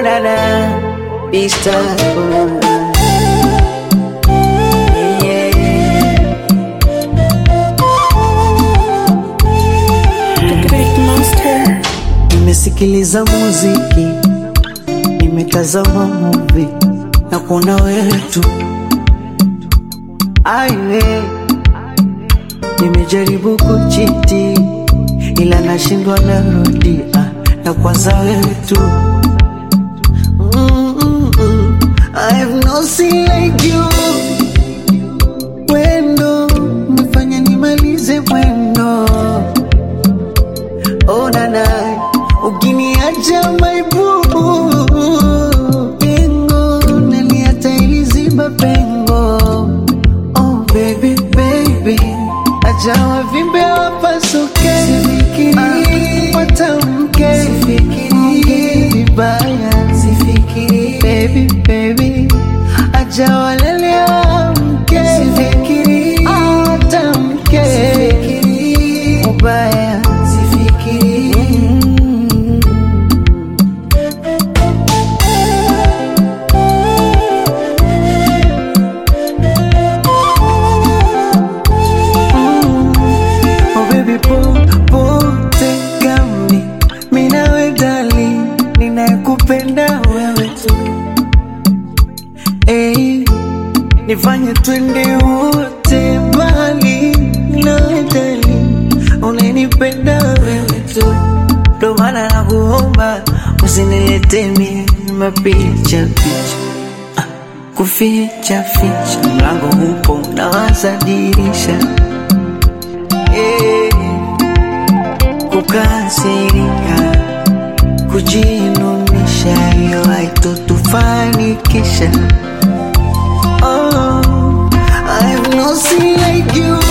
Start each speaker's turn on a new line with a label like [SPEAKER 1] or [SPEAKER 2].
[SPEAKER 1] nana Istanbul yeah.
[SPEAKER 2] Great Monster.
[SPEAKER 1] Nimesikiliza muziki, nimetazama movie na kuona wewe tu. Aiwe, nimejaribu kuchiti ila nashindwa, narudia na kwanza wewe tu. Mm, mm, mm. I have no sin like you. Wendo umefanya nimalize mwendo Oh nana, ukiniacha maibubu pengo naliata iliziba pengo. Oh baby baby, acha wavimbe wapasuke, sifikiri watamke, sifikiri vibaya, sifikiri baby baby, acha walele wamke, sifikiri watamke, sifikiri ubaya, sifikiri Oh baby po pote gami minawe dali ninayekupenda wewe tu hey, nifanye twende wote mbali nawe dali unanipenda wewe tu ndo maana nakuomba usinilete mie mapicha picha Ah, kuficha ficha mlango upo nawaza dirisha Eh, kukasirika, kujinunisha, hiyo haitotufanikisha. Oh, I have no sin like you.